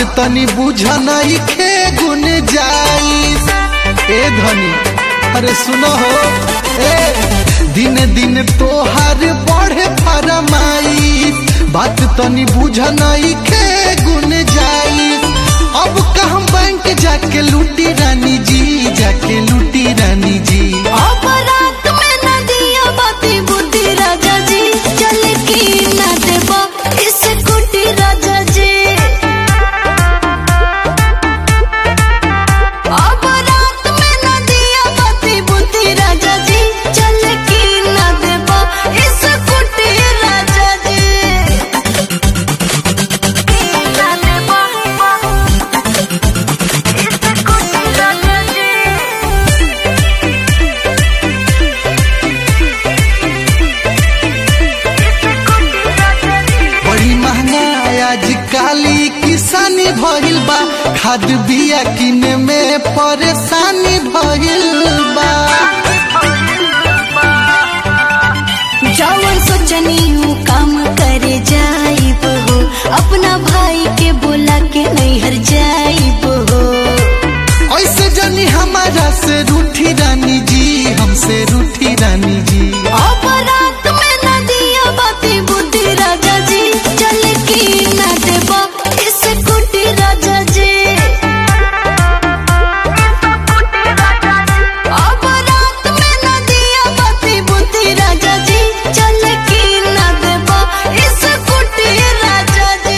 तनी बुझ नहीं खे गुन जाई ए धनी अरे सुनो हो ए दिन दिन तोहार बढ़े फरमाई बात तनी बुझ नहीं खे गुन जाई अब का हम बैंक जाके लूटी रानी जी जाके लूटी रानी जी अपराध में न दिया बाती बुद्धि राजा जी चल की न देबा इस कुटी राजा जी अपराध में न दिया बाती बुद्धि राजा जी चल की न देबा इस कुटी राजा जी न देबा इस कुटी राजा जी बड़ी महंगाई आज काली किसानी भइल बा खाद बिया किने में परेशानी भइल बा जवन सोचनी हूँ काम करे जाइब हो अपना भाई के बोला के नैहर जाइब हो ऐसे जनी हमारा से रूठी रानी जी हमसे रूठी रानी जी अपराध में न दिया बाती बुद्धि राजा जी चल की न देबा इस कुटी राजा जी अपराध में न दिया बाती बुद्धि राजा जी चल की न देबा इस कुटी राजा जी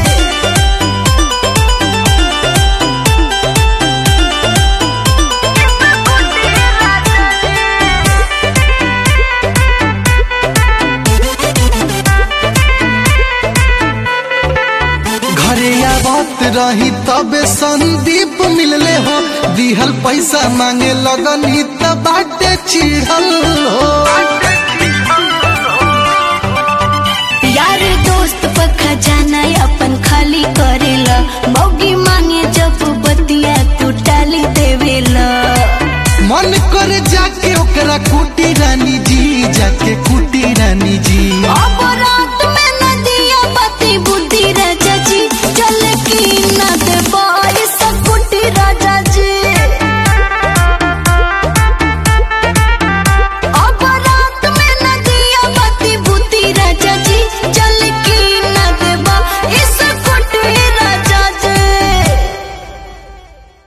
घरे आवत रही तबे संदीप मिलले हो दिहल पैसा मांगे लगनी त बाटे चिढ़ल हो यार दोस्त पक्का जाना अपन खाली करेला मौगी मांगे